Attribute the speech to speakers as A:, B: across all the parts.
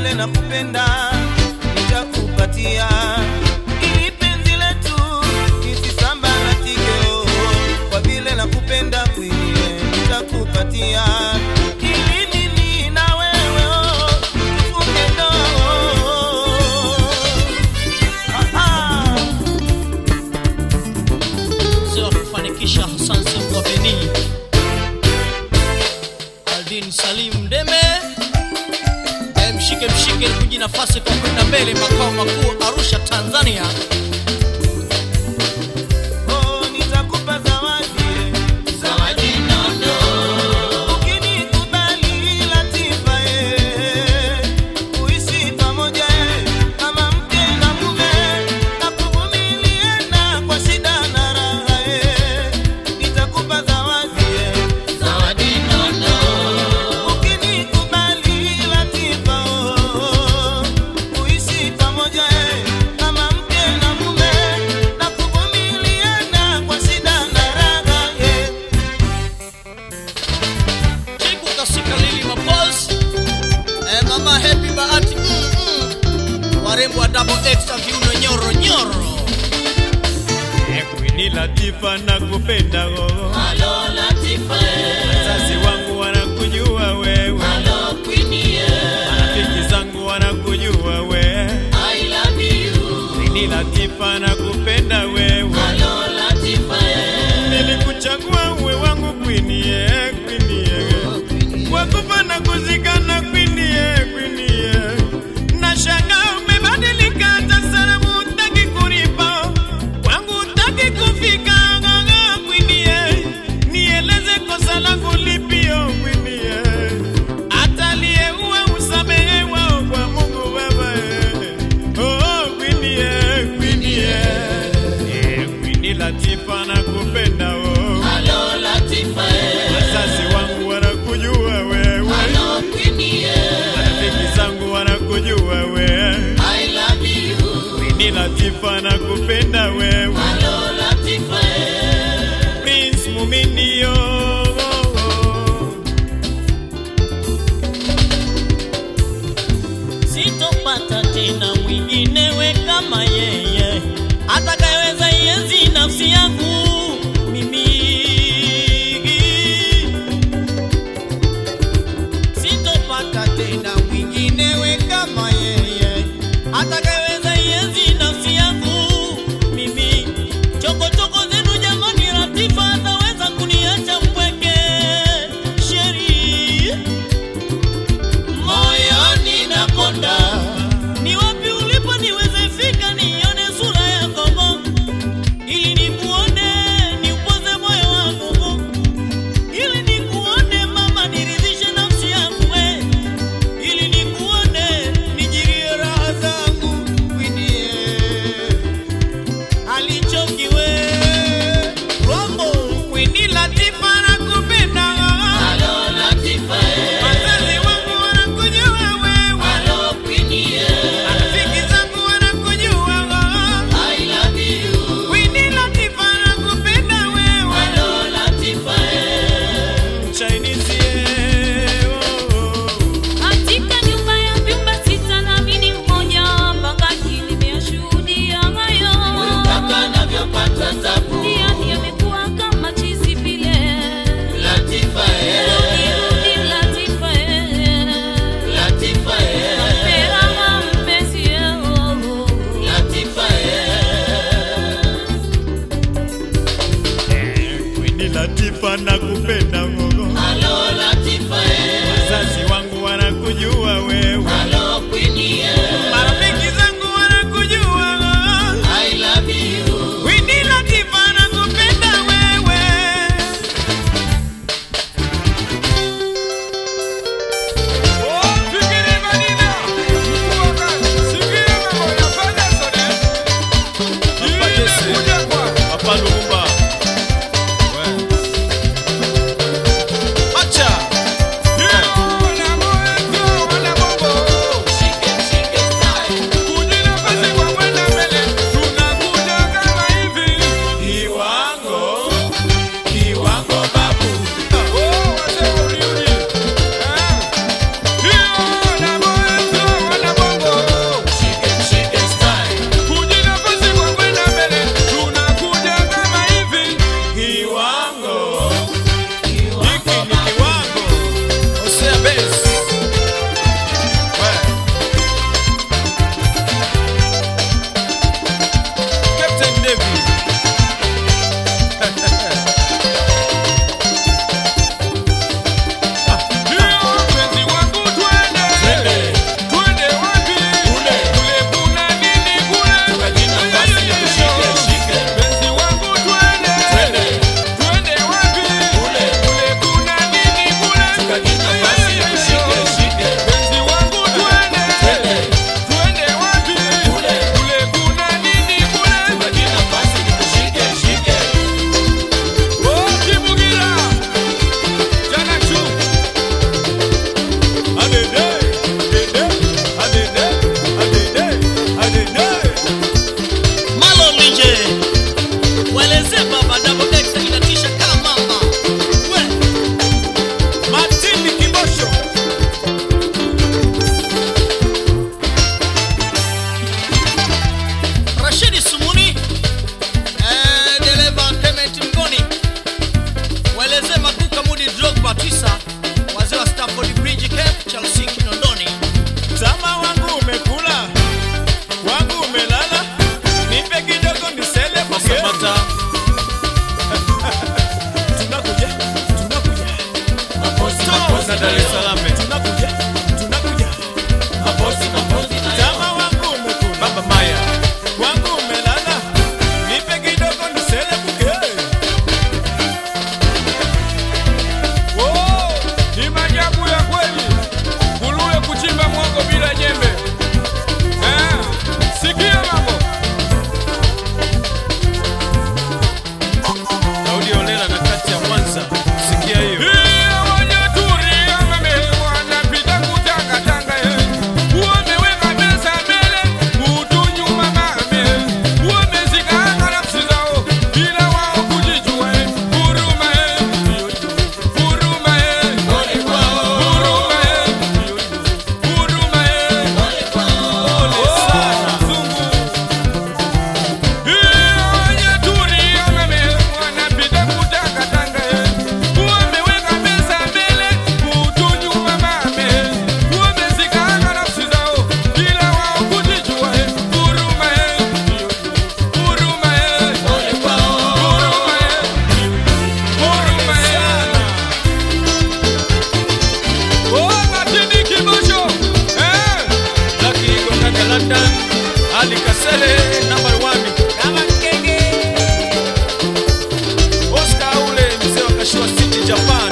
A: vile nakupenda nitakupatia ili penzi letu lisisambaratike oh, kwa vile nakupenda kwinie nitakupatia ili mimi na wewe oh, tufunge ndoa ah, ah.
B: mzee wa kufanikisha Hassan Sembo Beni, Aldin Salim Deme, Eh, mshike mshike kuji nafasi kwa kwenda mbele, makao makuu Arusha, Tanzania.
A: Oh, nitakupa zawadi
B: Zawadi nono,
A: ukinikubali Latifa eh, kuishi pamoja eh, kama mke na mume na kuvumiliana kwa shida na raha eh, nitakupa zawadi eh,
B: zawadi nono,
A: ukinikubali Latifa oh, kuishi pamoja eh, kama mke na mume na kuvumiliana kwa shida na raha eh.
B: Chiku kasika Lili Mapos, eh, mama Happy Bahati mm, mm. warembo wa double extra viuno nyoro nyoro.
C: Kwini Latifa nakupenda gogo,
B: Halo Latifa,
C: wazazi wangu wanakujua wewe,
B: halo Queenie,
C: marafiki zangu wanakujua wewe.
B: I love you.
C: Kwini Latifa nakupenda wewe,
B: Halo Latifa,
C: nilikuchagua uwe wangu Kwini ye, Kwini ye. Wakufa na kuzikana Kwini ye, Kwini ye. Nashangaa umebadilika hata salamu hutaki kunipa, kwangu hutaki kufika ng'ang'a Kwini ye. Nieleze kosa langu lipi oh Kwini ye. Hata aliyeua usamehewa oh, kwa Mungu Baba ye. Oh Kwini ye, Kwini ye. Eh, Kwini Latifa nakupenda oh.
B: halo Latifa,
C: Wazazi wangu wanakujua wewe,
B: halo Queenie,
C: marafiki zangu wanakujua wewe.
B: I love you.
C: Queen Latifa nakupenda wewe,
B: Halo Latifa,
C: Prince Muminio.
B: sitopata tena mwinginewe kama yeye atakayeweza ienzi nafsi yangu mimi. Sitopata tena mwinginewe kama yeye atakayeweza ienzi nafsi yangu mimi. Chokochoko zenu jamani, Latifa ataweza kuniacha mpweke sheri moyoni nakonda, ni wapi ulipo niweze fika nione sura yako Mungu, ili nikuone niupoze moyo wangu Mungu, ili nikuone mama niridhishe nafsi yangu we, ili nikuone nijirie raha zangu
C: Ali Kasele number one.
B: kama mkenge
C: Oscar ule mzee wa Kashiwa City Japan.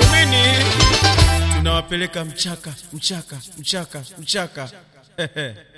C: Muumini tunawapeleka mchaka mchaka mchaka mchaka